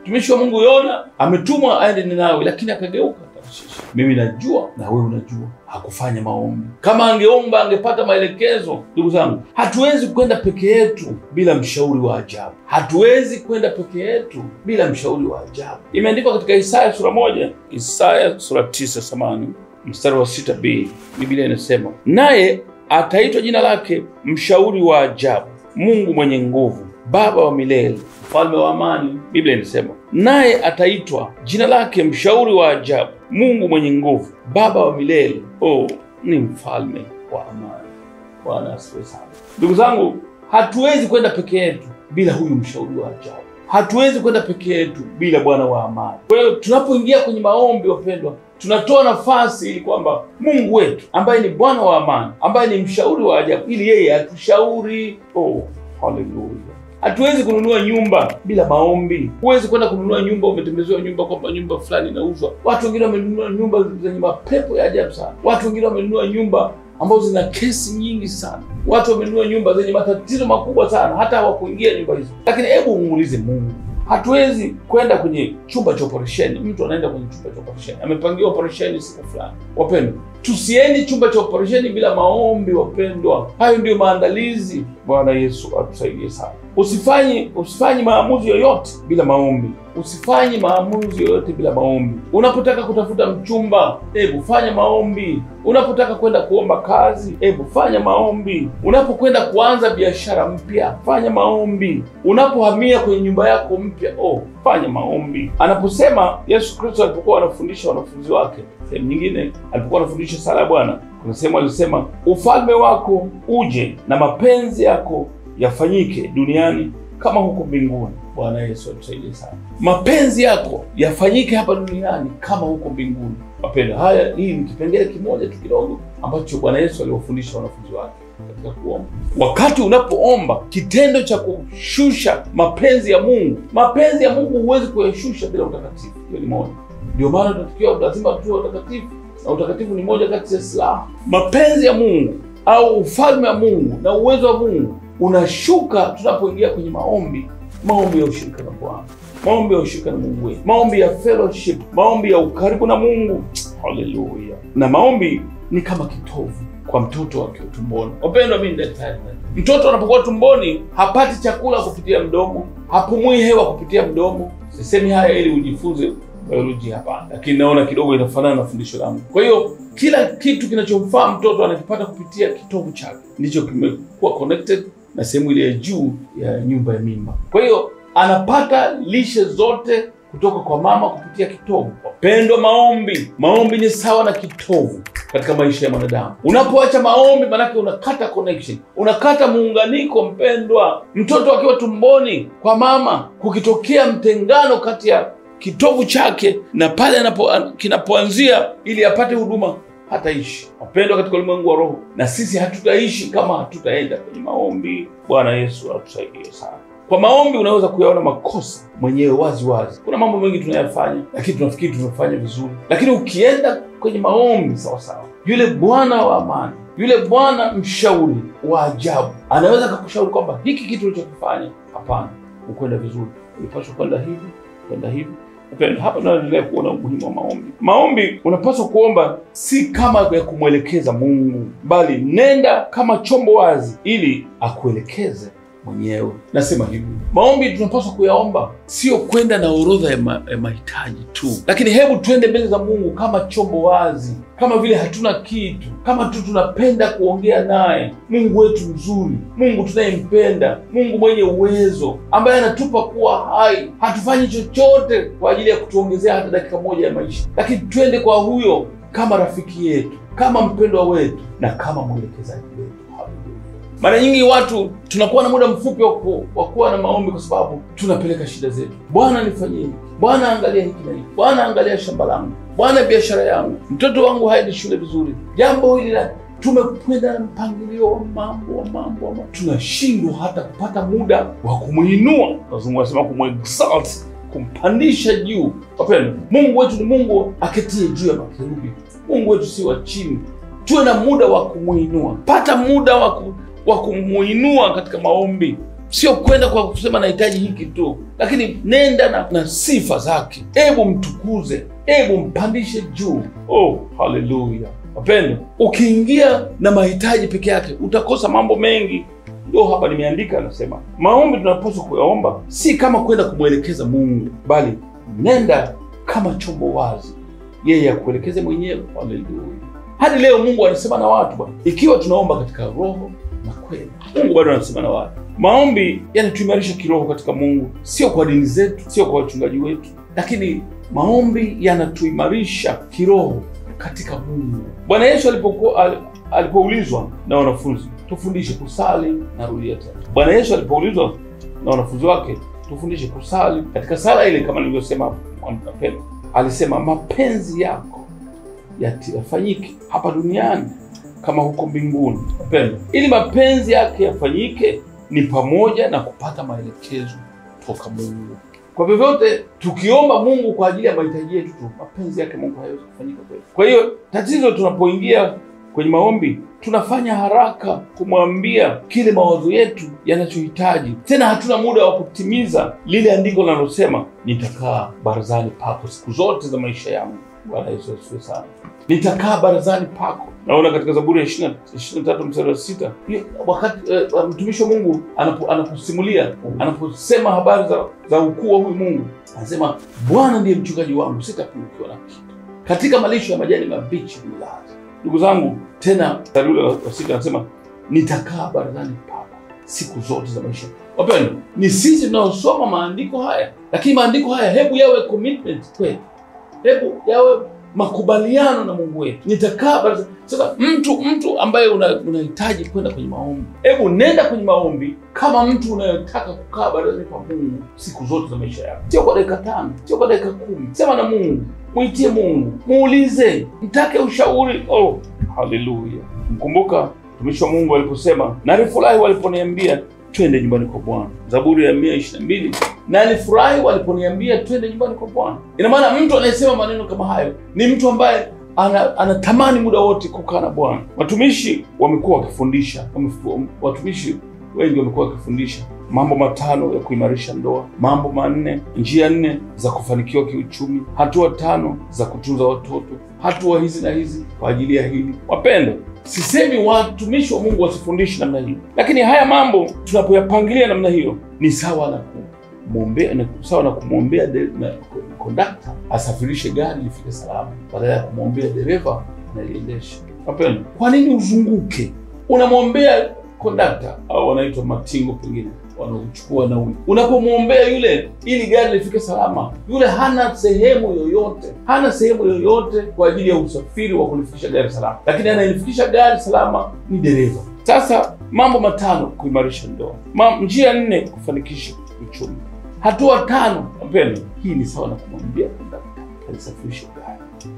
Mtumishi wa Mungu Yona ametumwa aende Ninawi, lakini akageuka Tarshishi. Mimi najua na wewe unajua, hakufanya maombi. Kama angeomba angepata maelekezo. Ndugu zangu, hatuwezi kwenda peke yetu bila mshauri wa ajabu. Hatuwezi kwenda peke yetu bila mshauri wa ajabu. Imeandikwa katika Isaya sura moja, Isaya sura tisa samani mstari wa sita b Biblia inasema naye ataitwa jina lake mshauri wa ajabu, Mungu mwenye nguvu, Baba wa milele, mfalme wa amani. Biblia inasema naye ataitwa jina lake mshauri wa ajabu, Mungu mwenye nguvu, Baba wa milele. Oh, ni mfalme wa amani. Bwana asifiwe sana. Ndugu zangu, hatuwezi kwenda peke yetu bila huyu mshauri wa ajabu. Hatuwezi kwenda peke yetu bila Bwana wa amani. Kwa hiyo tunapoingia kwenye maombi, wapendwa, tunatoa nafasi ili kwamba Mungu wetu ambaye ni Bwana wa amani, ambaye ni mshauri wa ajabu, ili yeye atushauri. Oh, haleluya! Hatuwezi kununua nyumba bila maombi. Huwezi kwenda kununua nyumba, umetembezewa nyumba kwamba nyumba fulani inauzwa. Watu wengine wamenunua nyumba zenye mapepo ya ajabu sana. Watu wengine wamenunua nyumba ambazo zina kesi nyingi sana. Watu wamenunua nyumba zenye matatizo makubwa sana, hata hawakuingia nyumba hizo. Lakini hebu umuulize Mungu. Hatuwezi kwenda kwenye chumba cha operesheni. Mtu anaenda kwenye chumba cha operesheni, amepangiwa operesheni siku fulani. Wapendwa, tusieni chumba cha operesheni bila maombi. Wapendwa, hayo ndiyo maandalizi. Bwana Yesu atusaidie sana. Usifanye usifanye maamuzi yoyote bila maombi. Usifanye maamuzi yoyote bila maombi. Unapotaka kutafuta mchumba, hebu fanya maombi. Unapotaka kwenda kuomba kazi, hebu fanya maombi. Unapokwenda kuanza biashara mpya, fanya maombi. Unapohamia kwenye nyumba yako mpya, oh, fanya maombi. Anaposema Yesu Kristo alipokuwa anafundisha wanafunzi wake, sehemu nyingine alipokuwa anafundisha sala ya Bwana, kuna sehemu alisema, ufalme wako uje na mapenzi yako yafanyike duniani kama huko mbinguni. Bwana Yesu atusaidie sana. Mapenzi yako yafanyike hapa duniani kama huko mbinguni. Wapenda, haya hii ni kipengele kimoja tu kidogo ambacho Bwana Yesu aliwafundisha wanafunzi wake katika kuomba. Wakati unapoomba, kitendo cha kushusha mapenzi ya Mungu, mapenzi ya Mungu huwezi kuyashusha bila utakatifu. Hiyo ni moja. Ndio maana tunatakiwa lazima tuwe utakatifu, na utakatifu ni moja kati ya silaha. Mapenzi ya Mungu au ufalme wa Mungu na uwezo wa Mungu unashuka tunapoingia kwenye maombi, maombi ya ushirika na Bwana, maombi ya ushirika na Mungu wetu, maombi ya fellowship, maombi ya ukaribu na Mungu. Haleluya! Na maombi ni kama kitovu kwa mtoto akiwa tumboni. Wapendwa, mimi ni daktari. Mtoto anapokuwa tumboni hapati chakula kupitia mdomo, hapumui hewa kupitia mdomo. Sisemi haya ili ujifunze biolojia, hapana, lakini naona kidogo inafanana na fundisho langu. Kwa hiyo kila kitu kinachomfaa mtoto anakipata kupitia kitovu chake, ndicho kimekuwa connected na sehemu ile ya juu ya nyumba ya mimba. Kwa hiyo anapata lishe zote kutoka kwa mama kupitia kitovu. Wapendwa, maombi, maombi ni sawa na kitovu katika maisha ya mwanadamu. Unapoacha maombi, manake unakata connection, unakata muunganiko. Mpendwa, mtoto akiwa tumboni kwa mama, kukitokea mtengano kati ya kitovu chake na pale anapo kinapoanzia ili apate huduma hataishi. Wapendwa, katika ulimwengu wa roho, na sisi hatutaishi kama hatutaenda kwenye maombi. Bwana Yesu atusaidie sana. Kwa maombi unaweza kuyaona makosa mwenyewe wazi wazi. Kuna mambo mengi tunayafanya, lakini tunafikiri tumefanya vizuri, lakini ukienda kwenye maombi sawa sawa, yule Bwana wa amani, yule Bwana mshauri wa ajabu anaweza akakushauri kwamba hiki kitu ulichokifanya, hapana, ukwenda vizuri, ulipaswa kwenda hivi, kwenda hivi hapa tunaendelea kuona umuhimu wa maombi. Maombi unapaswa kuomba si kama ya kumwelekeza Mungu, bali nenda kama chombo wazi ili akuelekeze mwenyewe. Nasema hivi, maombi tunapaswa kuyaomba sio kwenda na orodha ya, ma, ya mahitaji tu, lakini hebu tuende mbele za Mungu kama chombo wazi, kama vile hatuna kitu, kama tu tunapenda kuongea naye. Mungu wetu mzuri, Mungu tunayempenda, Mungu mwenye uwezo, ambaye anatupa kuwa hai. Hatufanyi chochote kwa ajili ya kutuongezea hata dakika moja ya maisha, lakini twende kwa huyo kama rafiki yetu, kama mpendwa wetu na kama mwelekezaji wetu. Mara nyingi watu tunakuwa na muda mfupi wa kuwa na maombi kwa sababu tunapeleka shida zetu. Bwana nifanyie hiki, Bwana angalia hiki na hiki, Bwana angalia shamba langu, Bwana biashara yangu, mtoto wangu haendi shule vizuri, jambo hili la tumekwenda na mpangilio wa mambo wa mambo wa mambo, tunashindwa hata kupata muda wa kumwinua. Wazungu wanasema kumexalt, kumpandisha juu. Wapendwa, Mungu wetu ni Mungu aketie juu ya makerubi. Mungu wetu si wa chini. Tuwe na muda wa kumwinua, pata muda wa ku wa kumuinua katika maombi. sio kwenda kwa kusema nahitaji hiki tu, lakini nenda na, na sifa zake. Hebu mtukuze, hebu mpandishe juu. Oh, haleluya! Wapendwa, ukiingia na mahitaji peke yake utakosa mambo mengi. Ndio hapa nimeandika, anasema maombi tunapaswa kuyaomba si kama kwenda kumwelekeza Mungu, bali nenda kama chombo wazi, yeye akuelekeze mwenyewe. Haleluya! Hadi leo Mungu anasema na watu bwana, ikiwa tunaomba katika roho na kweli, Mungu bado anasema na watu. Maombi yanatuimarisha kiroho katika Mungu, sio kwa dini zetu, sio kwa wachungaji wetu, lakini maombi yanatuimarisha kiroho katika Mungu. Bwana Yesu alipokuwa al, alipoulizwa na wanafunzi tufundishe kusali, narudia tena. Bwana Yesu alipoulizwa na wanafunzi wake tufundishe kusali, katika sala ile kama nilivyosema hapo mapema, alisema mapenzi yako yati- yafanyike hapa duniani kama huko mbinguni. Wapendwa, ili mapenzi yake yafanyike ni pamoja na kupata maelekezo toka Mungu. Kwa vyovyote tukiomba Mungu kwa ajili ya mahitaji yetu tu, mapenzi yake Mungu hayawezi kufanyika kweli. Kwa hiyo tatizo, tunapoingia kwenye maombi tunafanya haraka kumwambia kile mawazo yetu yanachohitaji, tena hatuna muda wa kutimiza lile andiko linalosema nitakaa barazani pako siku zote za maisha yangu. Bwana Yesu asifiwe sana. Nitakaa barazani pako. Naona katika Zaburi ya ishirini na tatu mstari wa sita hiyo wakati eh, mtumishi wa Mungu anapo, anaposimulia anaposema habari za, za ukuu wa huyu Mungu anasema, Bwana ndiye mchungaji wangu, sitapungukiwa na kitu, katika malisho ya majani mabichi hunilaza. Ndugu zangu, tena mstari ule wa sita anasema nitakaa barazani pako siku zote za maisha. Wapendwa, ni sisi tunaosoma maandiko haya, lakini maandiko haya hebu yawe commitment kwetu, hebu yawe makubaliano na Mungu wetu. Nitakaa baraza. Sasa mtu mtu ambaye una- unahitaji kwenda kwenye maombi, hebu nenda kwenye maombi kama mtu unayetaka kukaa barazani pa Mungu siku zote za maisha yako, sio kwa dakika tano, sio kwa dakika kumi. Sema na Mungu, mwitie Mungu, muulize, mtake ushauri. Oh, haleluya! Mkumbuka mtumishi wa Mungu aliposema, nalifurahi waliponiambia twende nyumbani kwa Bwana. Zaburi ya mia ishirini na mbili na alifurahi waliponiambia twende nyumbani kwa Bwana. Ina maana mtu anayesema maneno kama hayo ni mtu ambaye ana, anatamani muda wote kukaa na Bwana. Watumishi wamekuwa wakifundisha, wamefu- watumishi wengi wamekuwa wakifundisha mambo matano ya kuimarisha ndoa, mambo manne, njia nne za kufanikiwa kiuchumi, hatua tano za kutunza watoto, hatua hizi na hizi kwa ajili ya hili. Wapendwa, sisemi watumishi wa Mungu wasifundishe namna hiyo, lakini haya mambo tunapoyapangilia namna hiyo ni sawa na kumwombea, ni sawa na kumwombea de- na- kondakta asafirishe gari lifike salama, badala ya kumwombea dereva analiendesha. Wapendwa, kwa nini uzunguke? Unamwombea kondakta au wanaitwa matingo, pengine wanaochukua nauli. Unapomwombea yule ili gari lifike salama, yule hana sehemu yoyote, hana sehemu yoyote kwa ajili ya usafiri wa kulifikisha gari salama, lakini anayelifikisha gari salama ni dereva. Sasa mambo matano kuimarisha ndoa, Ma, njia nne kufanikisha uchumi, hatua tano. Wapendwa, hii ni sawa na kumwambia kondakta alisafirishe gari.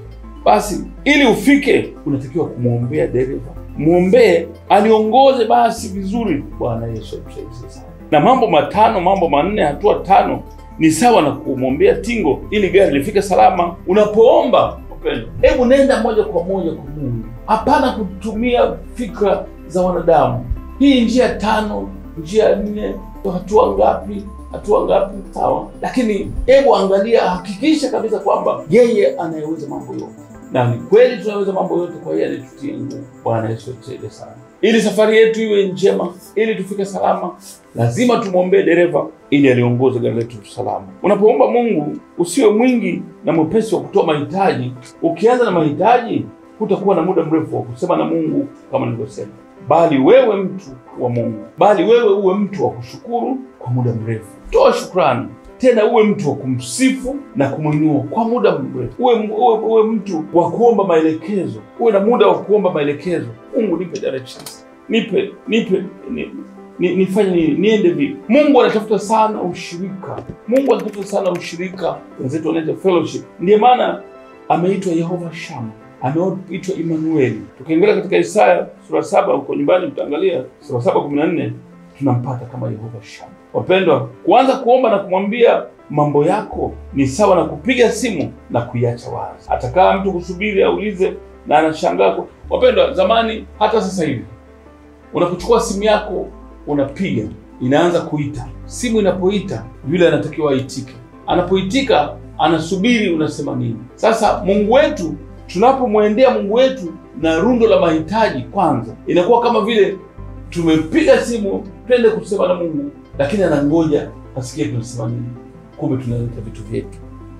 Basi ili ufike, unatakiwa kumwombea dereva, mwombee aliongoze basi vizuri. Bwana Yesu atusaidie sana. Na mambo matano, mambo manne, hatua tano ni sawa na kumwombea tingo ili gari lifike salama. Unapoomba wapendwa, hebu nenda moja kwa moja kwa Mungu, hapana kutumia fikra za wanadamu. Hii njia tano, njia nne, hatua ngapi hatua ngapi? Sawa, lakini hebu angalia, hakikisha kabisa kwamba yeye anayeweza mambo yote, na ni kweli tunaweza mambo yote kwa yeye anayetutia nguvu. Bwana Yesu atusaidie sana, ili safari yetu iwe njema, ili tufike salama. Lazima tumwombee dereva ili aliongoze gari letu salama. Unapoomba Mungu, usiwe mwingi na mwepesi wa kutoa mahitaji. Ukianza na mahitaji, hutakuwa na muda mrefu wa kusema na Mungu kama nilivyosema bali wewe mtu wa Mungu, bali wewe uwe mtu wa kushukuru kwa muda mrefu. Toa shukrani, tena uwe mtu wa kumsifu na kumwinua kwa muda mrefu. Uwe, uwe, uwe mtu wa kuomba maelekezo, uwe na muda wa kuomba maelekezo. Mungu, nipe directions, nipe nipe ni, ni, nifanye nini, niende vipi? Mungu anatafuta sana ushirika. Mungu anatafuta sana ushirika, wenzetu wanaita fellowship. Ndiyo maana ameitwa Yehova Shama ameitwa Imanueli. Tukiangalia katika Isaya sura saba huko nyumbani, mtaangalia sura saba kumi na nne tunampata kama Yehova Shama. Wapendwa, kuanza kuomba na kumwambia mambo yako ni sawa na kupiga simu na kuiacha wazi. Atakaa mtu kusubiri aulize na anashangaa. Wapendwa, zamani hata sasa hivi unapochukua simu yako unapiga inaanza kuita. Simu inapoita, yule anatakiwa aitike. Anapoitika anasubiri unasema nini. Sasa Mungu wetu, tunapomwendea Mungu wetu na rundo la mahitaji, kwanza inakuwa kama vile tumepiga simu twende kusema na Mungu, lakini anangoja asikie tunasema nini. Kumbe tunaleta vitu vyetu.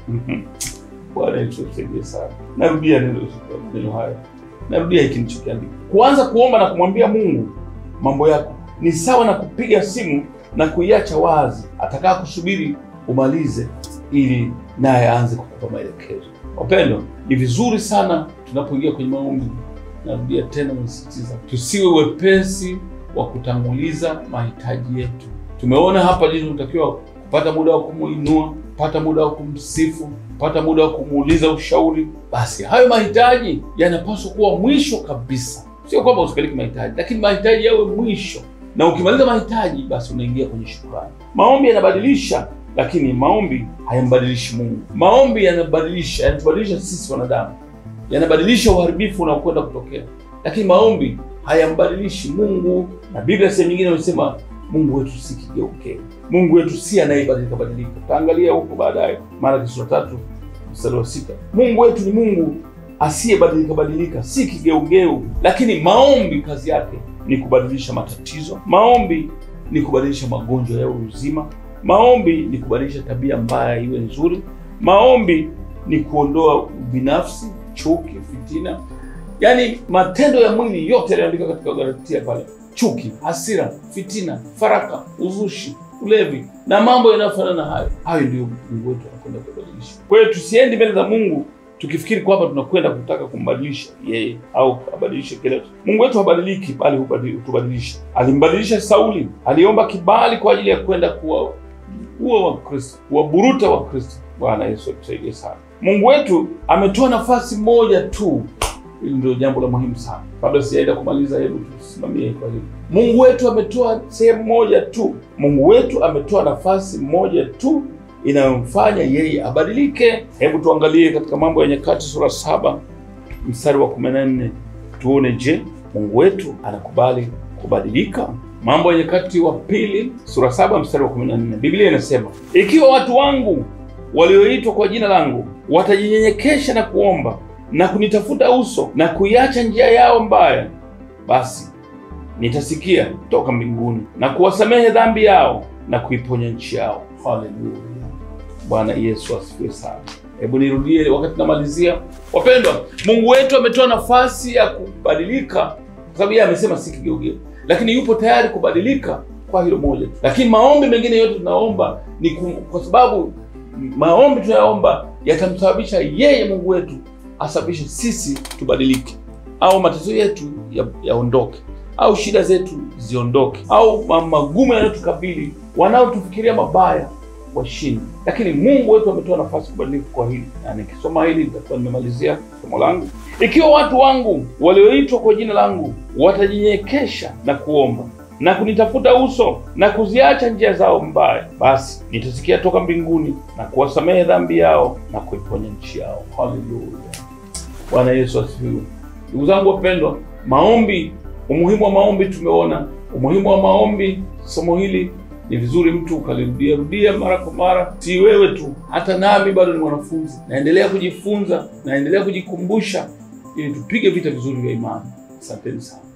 Bwana Yesu tusaidie sana. Narudia neno neno haya, narudia hiki nilichokiandika. Kuanza kuomba na kumwambia Mungu mambo yako ni sawa na kupiga simu na kuiacha wazi, atakaa kusubiri umalize ili naye aanze kukupa maelekezo. Wapendwa, ni vizuri sana tunapoingia kwenye maombi, narudia tena, nasisitiza tusiwe wepesi wa kutanguliza mahitaji yetu. Tumeona hapa jinsi tunatakiwa kupata muda wa kumuinua, kupata muda wa kumsifu, kupata muda wa kumuuliza ushauri. Basi hayo mahitaji yanapaswa kuwa mwisho kabisa. Sio kwamba usipeleke mahitaji, lakini mahitaji yawe mwisho, na ukimaliza mahitaji, basi unaingia kwenye shukrani. Maombi yanabadilisha lakini maombi hayambadilishi Mungu. Maombi yanabadilisha, yanatubadilisha sisi wanadamu, yanabadilisha uharibifu unaokwenda kutokea, lakini maombi hayambadilishi Mungu. Na Biblia sehemu nyingine inasema Mungu wetu si kigeugeu, Mungu wetu si anayebadilika badilika. Utaangalia huko baadaye, Malaki sura tatu mstari wa sita. Mungu wetu ni Mungu asiyebadilika badilika, si kigeugeu. Lakini maombi kazi yake ni kubadilisha matatizo, maombi ni kubadilisha magonjwa ya uzima Maombi ni kubadilisha tabia mbaya iwe nzuri. Maombi ni kuondoa ubinafsi, chuki, fitina, yaani matendo ya mwili yote yanaandika katika Galatia pale: chuki, hasira, fitina, faraka, uzushi, ulevi na mambo yanayofanana na hayo. Hayo ndio Mungu wetu anakwenda kubadilisha. Kwa hiyo tusiendi mbele za Mungu tukifikiri kwamba tunakwenda kutaka kumbadilisha yeye au abadilishe kile. Mungu wetu habadiliki, bali hutubadilisha. Alimbadilisha Sauli, aliomba kibali kwa ajili ya kwenda kuwa huo wa Kristo, kuwaburuta wa Kristo. Bwana Yesu atusaidie sana. Mungu wetu ametoa nafasi moja tu. Hili ndio jambo la muhimu sana. Kabla sijaenda kumaliza, hebu tusimamie kwa hili. Mungu wetu ametoa sehemu moja tu. Mungu wetu ametoa nafasi moja tu inayomfanya yeye abadilike. Hebu tuangalie katika Mambo ya Nyakati sura saba mstari wa kumi na nne tuone, je, Mungu wetu anakubali kubadilika? Mambo ya Nyakati wa pili sura saba mstari wa 14, Biblia inasema ikiwa watu wangu walioitwa kwa jina langu watajinyenyekesha na kuomba na kunitafuta uso na kuiacha njia yao mbaya, basi nitasikia toka mbinguni na kuwasamehe dhambi yao na kuiponya nchi yao. Haleluya! Bwana Yesu asifiwe sana. Hebu nirudie wakati namalizia. Wapendwa, Mungu wetu ametoa nafasi ya kubadilika kwa sababu yeye amesema si kigeugeu lakini yupo tayari kubadilika kwa hilo moja. Lakini maombi mengine yote tunaomba ni kwa sababu maombi tunayoomba yatamsababisha yeye Mungu wetu asababishe sisi tubadilike, au matatizo yetu yaondoke, ya au shida zetu ziondoke, au magumu yanayotukabili, wanaotufikiria mabaya washindi. Lakini Mungu wetu ametoa nafasi kubadilika kwa hili, na nikisoma hili nitakuwa nimemalizia somo langu. Ikiwa watu wangu walioitwa kwa jina langu watajinyenyekesha na kuomba na kunitafuta uso na kuziacha njia zao mbaya, basi nitasikia toka mbinguni na kuwasamehe dhambi yao na kuiponya nchi yao. Haleluya! Bwana Yesu asifiwe. Ndugu zangu wapendwa, maombi, umuhimu wa maombi tumeona umuhimu wa maombi. Somo hili ni vizuri mtu ukalirudia rudia mara kwa mara, si wewe tu, hata nami bado ni mwanafunzi, naendelea kujifunza, naendelea kujikumbusha ili tupige vita vizuri vya imani. Asanteni sana.